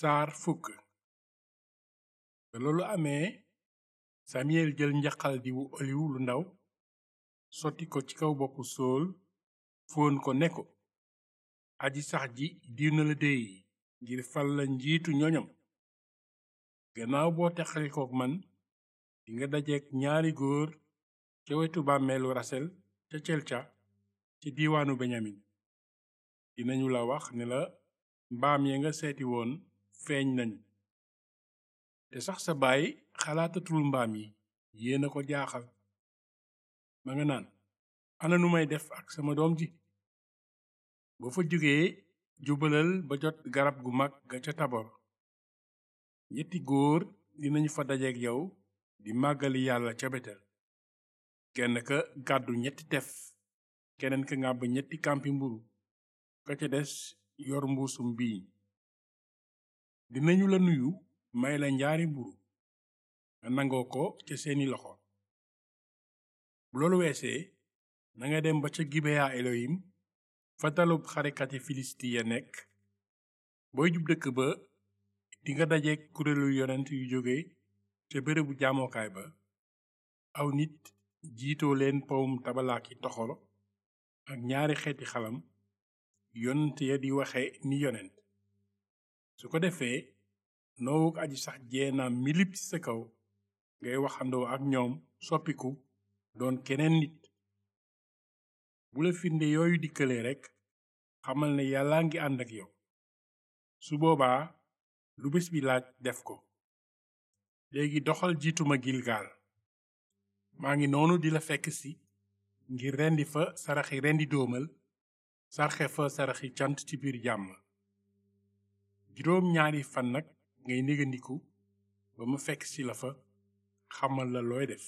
saar fukk te loolu amee samiyel jël njaqal diwu oliw lu ndaw sotti ko ci kaw boppu sool fóon ko ne ko aji sax ji diw na la déey ngir fal la njiitu ñoñam gannaaw boo texalikook man dinga dajeek ñaari góor ca wetu bàmmeelu rasel ca celca ci diiwaanu beñamin dinañu la wax ne la mbaam ya nga seeti woon feeñ nañu te sax sa baay xalaatatul mbaam yi yéena ko jaaxal ma nga naan ana nu may def ak sama doom ji boo fa jógee jubalal ba jot garab gu mag ga ca tabor ñetti góor dinañu fa dajeek yow di màggali yàlla ca betel kenn ka gàddu ñetti tef keneen ka ngàbb ñetti kàmpi mburu ka ca des yor mbuusum biiñ dinañu la nuyu may la njaari mburu nga nangoo ko ca seeni loxo bu loolu weesee nanga dem ba ca gibeya elohim fa dalub xarekati filisti ya nekk booy jub dëkk ba dinga dajeek kuréelu yonent yu jóge ca bérébu jaamokaay ba aw nit jiitoo leen powum tabalaaki toxoro ak ñaari xeeti xalam yonent ya di waxe ni yonent su ko defee noowuk aji sax jeenaam milip ci sa kaw ngay waxandoo ak ñoom soppiku doon keneen nit bu la firnde yooyu dikkalee rekk xamal ne yàlla ngi ànd ak yow su boobaa lu bés bi laaj def ko léegi doxal jiituma gilgaal maa ngi noonu di la fekk si ngir rendi fa saraxi rendi doomal sarxe fa saraxi cant ci biir jàmm juróom ñaari fan nag ngay négandiku ba ma fekk si la fa xamal la looy def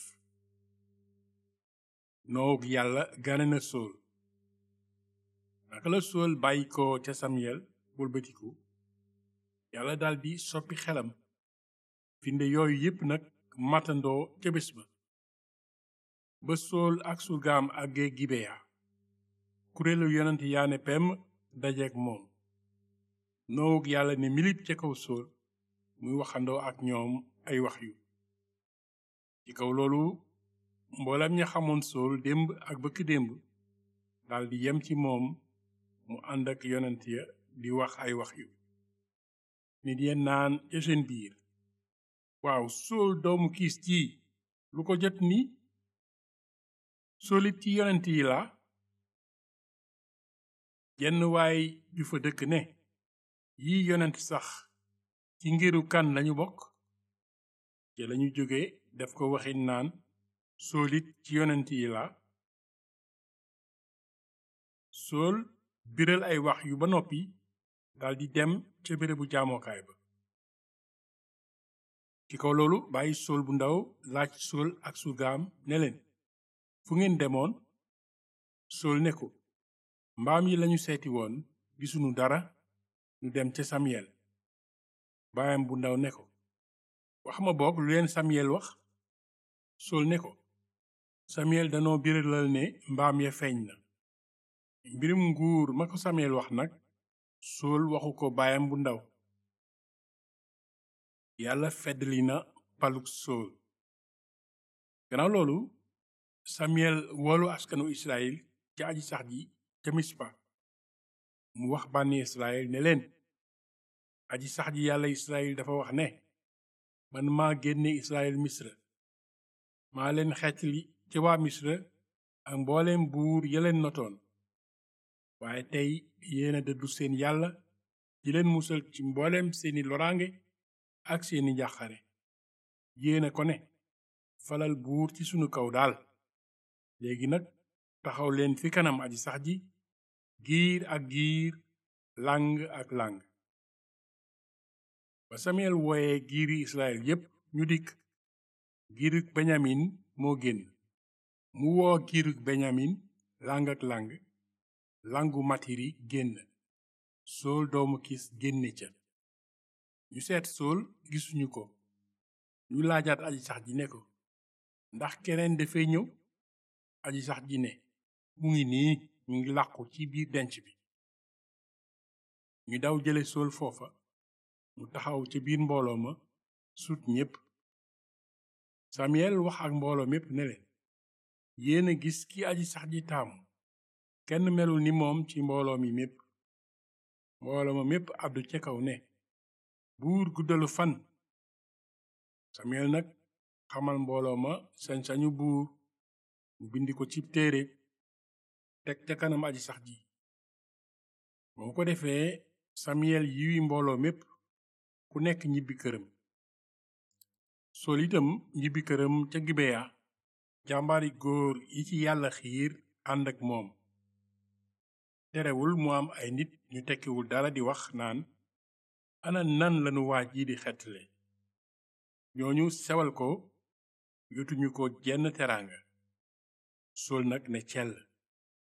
noog yàlla gane na sool naka la sool bàyyi ko ca samyel wëlbatiku yàlla daldi soppi xelam finde yooyu yépp nag matandoo ca bés ba ba sool ak surgaam àggee gibeya kuréelu yonent yaane pem dajeek moom noog yàlla ne milip ca kaw sool muy waxandoo ak ñoom ay wax yu ci kaw loolu mboolam ña xamoon sool démb ak bëkk démb daldi yem ci moom mu ànd ak yonent ya di wax ay wax yu nit ya naan ca seen biir waaw sool doomu kiis ci lu ko jot ni soolit ci yonent yi la jenn waay ju fa dëkk ne yi yonent sax ci ngiru kan lañu bokk te lañu jóge def ko waxin naan soolit ci yonent yi la sool biral ay wax yu ba noppi daldi dem ca bérébu jaamokaay ba ci kaw loolu bàyyi sool bu ndaw laaj sool ak surgaam ne leen fu ngeen demoon sool ne ko mbaam yi lañu seeti woon gisunu dara ñu dem ca samyel baayam bu ndaw ne ko wax ma boog lu leen samyel wax sool ne ko samyel danoo biralal ne mbaam ya feeñ na mbirum nguur ma ko samyel wax nag sool waxu ko baayam bu ndaw yàlla feddali na paluk sool gannaaw loolu samyel woolu askanu israel ca aji sax ji ca mispa mu wax bànni israel ne leen aji sax ji yàlla israel dafa wax ne man maa génne israel misra maa leen xeetli ci waa misra ak mbooleem buur yeleen notoon waaye tey yéena dëddu seen yàlla di leen musal ci mbooleem seeni loraange ak seeni njàqare yéena ko ne falal buur ci sunu kaw daal léegi nag taxaw leen fi kanam aji sax ji giir ak giir làng ak làng ba samiyel wooye giiri israel yépp ñu dikk giirug benyamin moo génn mu woo giirug benyamin làng ak làng langu matiri génn sool doomu kis génne ca ñu seet sool gisuñu ko ñu laajaat aji sax ji ne ko ndax keneen dafay ñëw aji sax ji ne mu ngi nii mu ngi làqu ci biir denc bi ñu daw jële sool foofa mu taxaw ca biir mbooloo ma sut ñépp samiyel wax ak mbooloo mépp ne leen yéen a gis ki aji sax ji taamu kenn melul ni moom ci mbooloo mi mépp mbooloo ma mépp àddu ca kaw ne buur guddalu fan samiyel nag xamal mbooloo ma sañ-sañu buur mu bindi ko ci téere teg ca kanam aji sax ji moo ko defee samiyel yiwi mbooloo mépp ku nekk ñibbi këram sol itam ñibbi këram ca gibeya jàmbaari góor yi ci yàlla xiir ànd ak moom terewul mu am ay nit ñu tekkiwul dara di wax naan ana nan lanu waaj yi di xetle ñooñu sewal ko yotuñu ko jenn teraanga sol nag ne cell